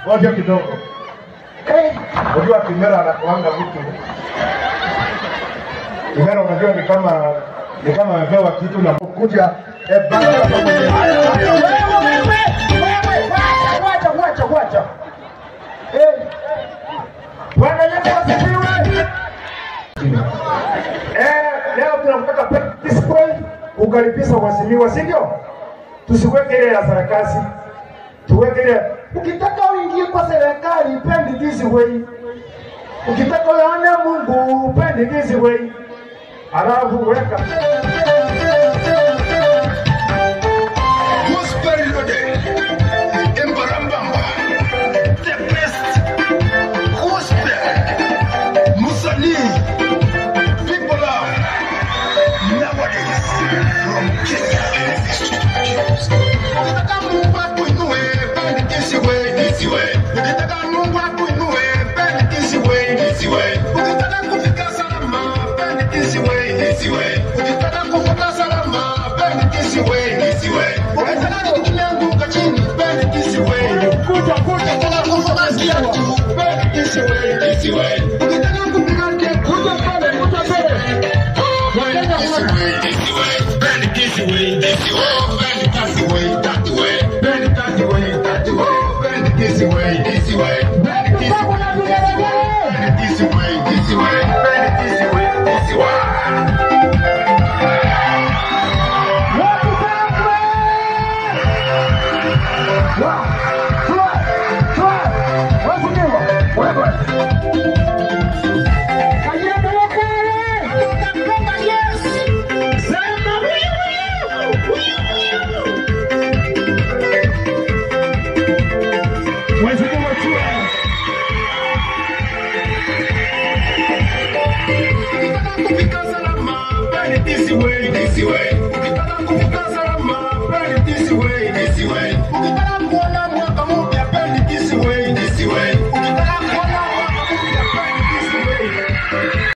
Ngoja kidogo. Eh, unajua Kimera anakuanga vitu. Kimera unajua ni kama ni kama amepewa kitu na kuja eh, bana kama mwenye haya haya. Wewe wewe wewe wacha wacha wacha. Eh. Bwana Yesu asifiwe. Eh, leo tunataka peaceful kukaribisha waheshimiwa, si ndio? Tusiweke ile ya sarakasi, tuweke ile. Ukitaka uingie kwa serikali, pendi this way. Ukitaka uone Mungu, pendi this way. Alafu weka Gospel loaded. Embarambamba. The best gospel. Musani. People are nowadays from Kenya. Ukitaka Mungu akuinue, bend this way, this way. Ukitaka Mungu akuinue, bend this way, this way. Ukitaka kufika salama, bend this way, this way. Ukitaka kufika salama, bend this way, this way. Ukitaka kukianguka chini, bend this way. kuja kuja Ukitaka kufika kiatu, bend this way, this way. Ukitaka kupiga kiatu, kuja pale, kuja pale. Wakenya kuna Bend this way, this way. Bend that way, that way. Bend that way, that way. Bend this way, this way. Bend this way. Bend this way, this way. Bend this way, this way. Ukitaka kufika salama, bend this way, this way. Ukitaka kufika salama, bend this way, this way. Ukitaka kuona